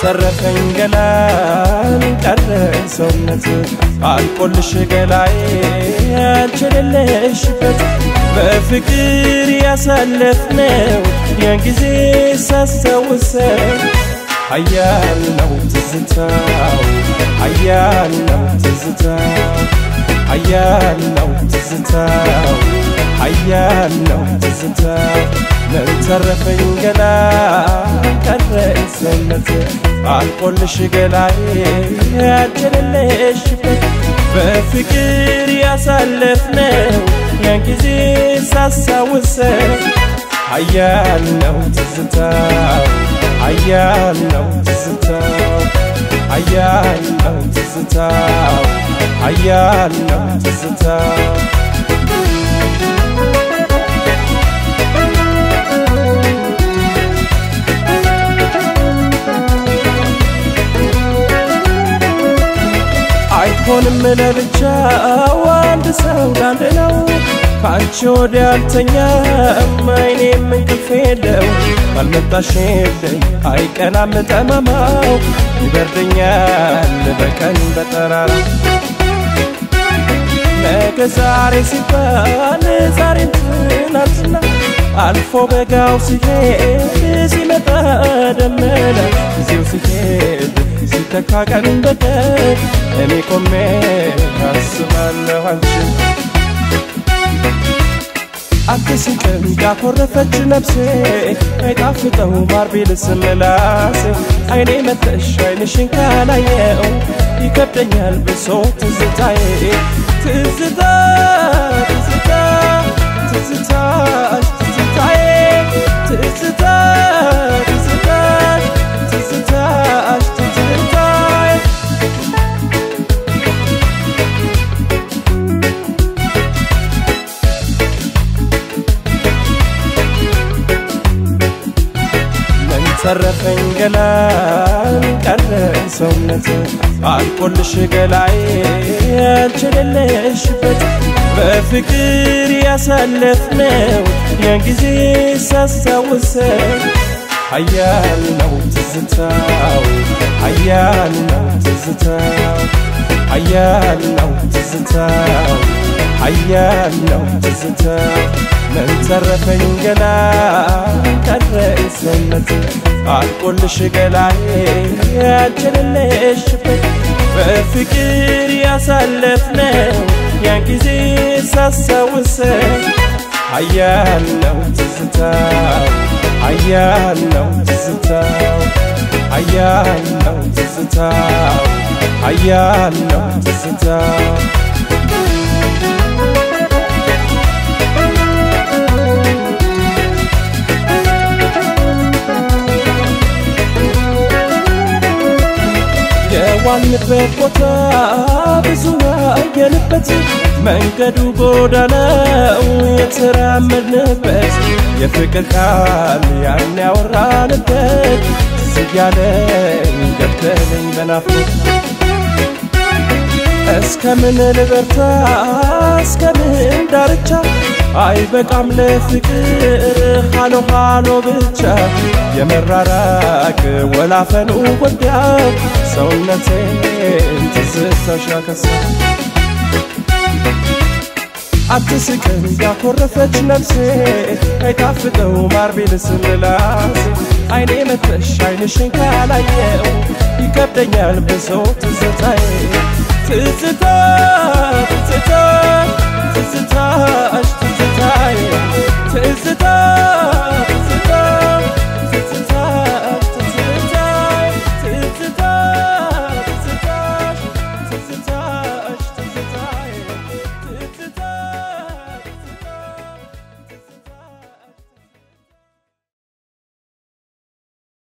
ተረፈኝ ገላን ቀረ ሰውነት አልቆልሽ ገላዬ ያልችልልሽበት በፍቅር ያሳለፍነው ያን ጊዜ ሳስታውሰው ሀያል ነው ትዝታው ሀያል ነው ትዝታው ሀያል ነው ትዝታው ሀያል ነው ትዝታው ምን ተረፈኝ ገላ ቀረኝ ሰውነት አልቆልሽ ገላዬ ያልችልልሽበት በፍቅር ያሳለፍነው ያን ጊዜ ሳስታውሰው ሀያል ነው ትዝታው ሀያል ነው ትዝታው ሀያል ነው ትዝታው ሀያል ነው ትዝታው አይሆንም ለብቻው አንድ ሰው ለአንድ ነው ከአንቺ ወዲያ አልተኛም አይኔም እንቅልፍ የለው ባልመጣሽልኝ አይቀናም ጠማማው ይበርደኛል በቀን በጠራራ ነገ ዛሬ ሲባል ዛሬም ትናንትና አልፎ በጋው ሲሄድ ሲመጣ ደመና ጊዜው ሲሄድ ሲተካ ቀን በቀን እኔ ቆሜ አስባለሁ አንቺን አትስቅም ያኮረፈች ነፍሴ አይጣፍጠው ማር ቢልስ ምላሴ አይኔ መተሽ አይንሽን ካላየው ይከብደኛል ብሶ ትዝታዬ ትዝታ ትዝታ ትዝታሽ ትዝታዬ ትዝታ ትዝታ ትዝታሽ ትዝታዬ ምን ተረፈኝ ገላን ቀረ ሰውነት አልቆልሽ ገላዬ ያልችልልሽበት በፍቅር ያሳለፍነው ያን ጊዜ ሳስታውሰው ሀያል ነው ትዝታው ሀያል ነው ትዝታው ሀያል ነው ትዝታው ሀያል ነው ትዝታው ምን ተረፈኝ ገላ ቀረኝ ሰውነት አልቆልሽ ገላዬ ያልችልልሽበት በፍቅር ያሳለፍነው ያን ጊዜ ሳስታውሰው ሀያል ነው ትዝታው ሀያል ነው ትዝታው ሀያል ነው ትዝታው ሀያል ነው ትዝታው የዋልንበት ቦታ ብዙ ያየንበት መንገዱ ጎዳናው የተራመድንበት የፍቅር ቃል ያን ያወራንበት ትዝ እያለኝ ገደለኝ በናፍቆት እስከምን ልበርታ እስከምን ዳርቻ አይበቃም ለፍቅር ሃሎ ሃሎ ብቻ የመራራቅ ወላፈኑ ወዲያው ሰውነቴን ትዝታሽ ያከሳ አትስቅም ያኮረፈች ነፍሴ አይጣፍጠው ማር ቢልስ ምላሴ አይኔ መተሽ አይንሽን ካላየው ይከብደኛል ብሶ ትዝታዬ ትዝታ